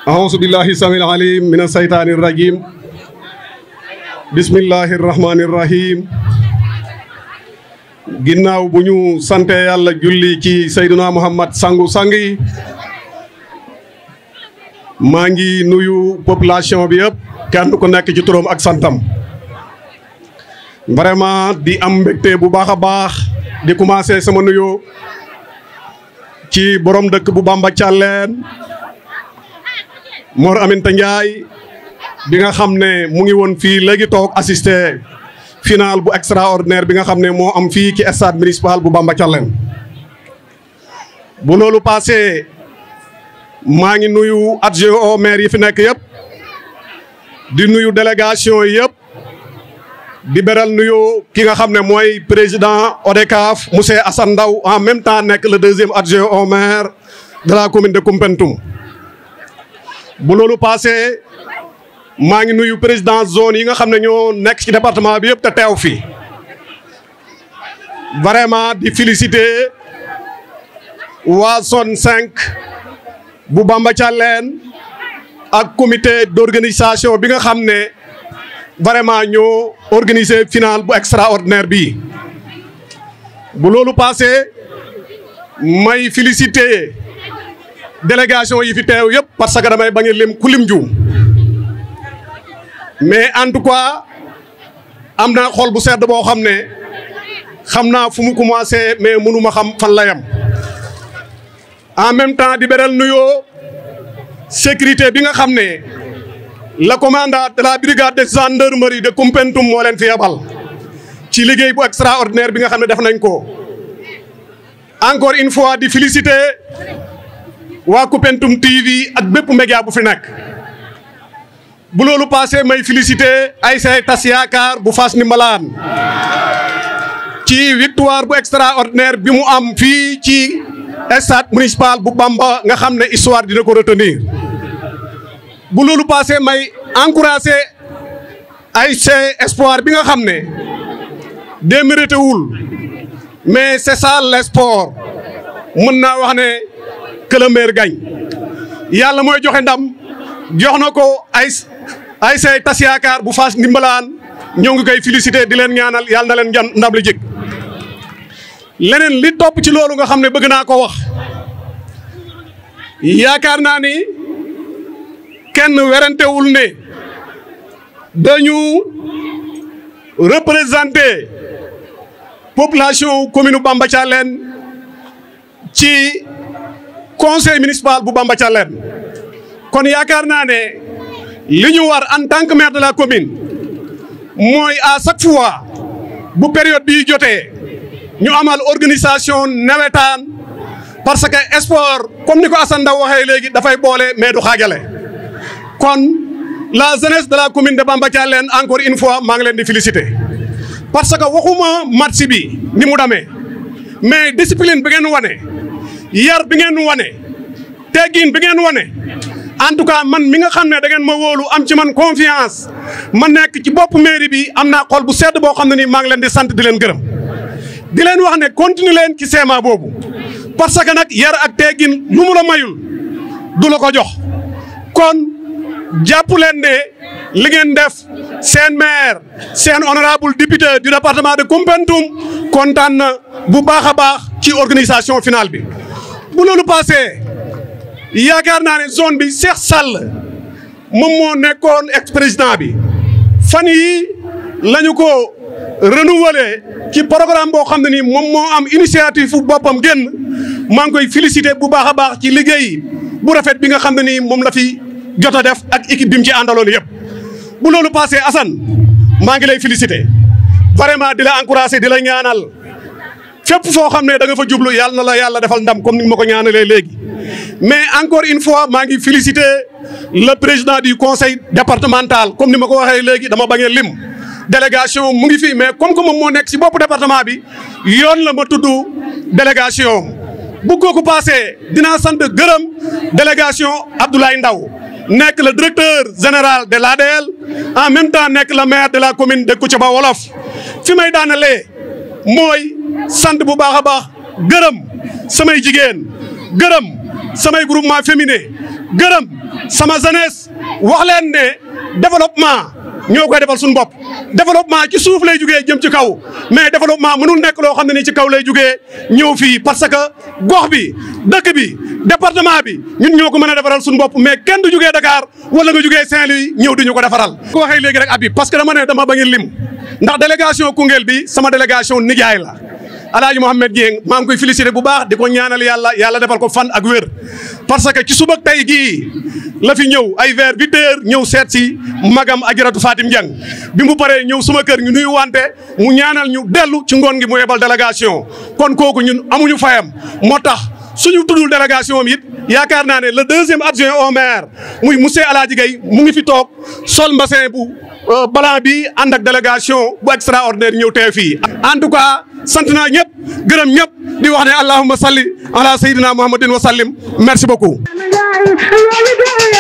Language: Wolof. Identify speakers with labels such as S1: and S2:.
S1: أعوذ بالله السميع العليم من الشيطان الرجيم بسم الله الرحمن الرحيم ginnaaw bu ñu sante yàlla julli ci Seydina Muhammad sangu sang yi maa ngi nuyu population bi yëpp kenn ku nekk ci turam ak santam vraiment di am mbégte bu baax a baax di commencé sama nuyoo ci borom dëkk bu Bamba Thialène Mor Aminta Ndiaye bi nga xam ne mu ngi woon fii léegi toog assisté final bu extraordinaire bi nga xam ne moo am fii ci stade municipal bu Bamba Thialène bu loolu passé maa ngi nuyu adjoint au maire yi fi nekk yëpp di nuyu délégation yëpp di beral nuyu ki nga xam ne mooy président ODCAV monsieur Assane Ndaw en même temps nekk le deuxième adjoint au maire de la commune de Koumpentoum bu loolu passé maa ngi nuyu président zone yi nga xam ne ñoo nekk ci département bi yëpp te teew fi vraiment di féliciter waa zone 5 bu Bamba Thialène ak comité d'organisation bi nga xam ne vraiment ñoo organiser final bu extraordinaire bii bu loolu passé may féliciter délégation yi fi teew yëpp parce que damay bañ a lim ku lim juum mais en tout cas am naa xol bu sedd boo xam ne xam naa fu mu commencé mais mënuma xam fan la yam en même temps di beral nuyoo sécurité bi nga xam ne le commandant de la brigade de gendarmerie de Koumpentoum moo leen fi yebal ci liggéey bu extraordinaire bi nga xam ne def nañ ko encore une fois di féliciter waa Koumpentoum TV ak bépp média bu fi nekk bu loolu passé may féliciter Aïssé Tas Yaakaar bu Fass Ndimbalaan ci victoire bu extraordinaire bi mu am fii ci stade municipal bu Bamba nga xam ne histoire dina ko retenir bu loolu passé may encourager Aïssé Espoir bi nga xam ne démérité wul mais c'est ça le sport mën naa wax ne que le meilleur gagne yàlla mooy joxe ndam jox na ko ay Aïssé Tas Yaakaar bu Fass Ndimbalaan ñoo ngi koy féliciter di leen ñaanal yàlla na leen jan ndam li jëkk leneen li topp ci loolu nga xam ne bëgg naa ko wax yaakaar naa ni kenn werantewul ne dañu représenter population commune Bamba Thialène ci conseil municipal bu Bamba Thialène kon yaakaar naa ne li ñu war en tant que maire de la commune mooy à chaque fois bu période bii jotee ñu amal organisation nawetaan parce que sport comme ni ko Assane Ndaw waxee léegi dafay boole mais du xaajale kon la jeunesse de la commune de Bamba Thialène encore une fois maa ngi leen di féliciter parce que waxuma match bi ni mu demee mais discipline bi ngeen wane yar bi ngeen wane teggin bi ngeen wane en tout cas man mi nga xam ne da ngeen ma wóolu am ci man confiance ma nekk ci bopp mairie bi am naa xol bu sedd boo xam ne nii maa ngi leen di sant di leen gërëm di leen wax ne continue leen ci seema boobu parce que nag yar ak teggin lu mu la mayul du la ko jox kon jàpp leen ne li ngeen def seen maire seen honorable député du département de Koumpentoum kontaan na bu baax a baax ci organisation finale bi bu loolu passé yaakaar naa ne zone bi Cheikh Sall moom moo nekkoon ex président bi fan yi lañu ko renouveler ci programme boo xam ne nii moom moo am initiative fu boppam génn maa ngi koy féliciter bu baax a baax ci liggéey bu rafet bi nga xam ne nii moom la fi jot a def ak équipe bi mu ci àndaloon yëpp. bu loolu passé Assane maa ngi lay féliciter vraiment di la encourager di la ñaanal fépp foo xam ne da nga fa jublu yàlla na la yàlla defal ndam comme ni ma ko ñaanalee léegi. mais encore une fois maa ngi féliciter le président du conseil départemental comme ni ma ko waxee léegi dama bañ a lim délégation mu ngi fi mais comme que moom moo nekk ci bopp département bi yoon la ma tudd délégation bu kooku passé dinaa sant gërëm délégation Abdoulaye Ndaw nekk le directeur général de l'ADL en même temps nekk le maire de la commune de Kouthiaba Wolof fi may daanalee mooy sant bu baax a baax gërëm samay jigéen gërëm samay groupement féminin gërëm sama jeunesse wax leen ne développement ñoo koy defal suñu bopp développement ci suuf lay jugee jëm ci kaw mais développement mënul nekk loo xam ne ni ci kaw lay jugee ñëw fii parce que gox bi dëkk bi département bi ñun ñoo ko mën a defaral suñu bopp mais kenn du jugee Dakar wala nga jugee Saint-Louis ñëw di ñu ko defaral. ko waxee léegi rek Habib parce que dama ne dama bañ a lim ndax délégation Koungheul bi sama délégation nijaay la. Alaaji Mohamed Dieng maa ngi koy félicité bu baax di ko ñaanal yàlla yàlla defal ko fan ak wér parce que ci suba tey gii la fi ñëw ay vers huit heures ñëw seet si magam Ajaratu Fatim Dieng bi mu paree ñëw suma kër ñu nuyu wante mu ñaanal ñu dellu ci ngoon gi mu yebal délégation kon kooku ñun amuñu fayam moo tax suñu tuddul délégation am it yaakaar naa ne le deuxième adjoint au maire muy monsieur Alaaji Gaye mu ngi fi toog sol mbassin bu blanc bi ànd ak délégation bu extraordinaire ñëw tee fii en tout cas sant naa ñëpp gërëm ñëpp di wax ne allahumma salli ala sayyidina muhammadin wa sallim merci beaucoup